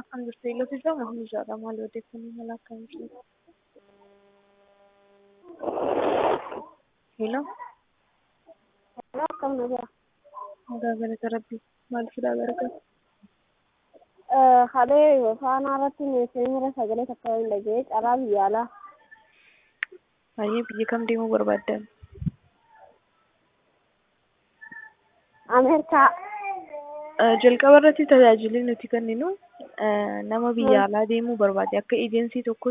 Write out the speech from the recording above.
Kan jirtu iloofisaa Mahmuuzaadha. Maal odeeffannoo mala akkamiiti? Hello. Hello, akkam nagaa. Nagaa galata Rabbii. Maal fidaa gargaara? Halee faanaa irratti meeshaa sagalee takka hin dhaga'ee carraa biyya alaa. Baay'ee biyya kam deemuu barbaaddan? Ameerikaa. Jalqaba irratti tajaajilli nuti kenninu nama biyya alaa deemuu barbaade akka eejensii tokko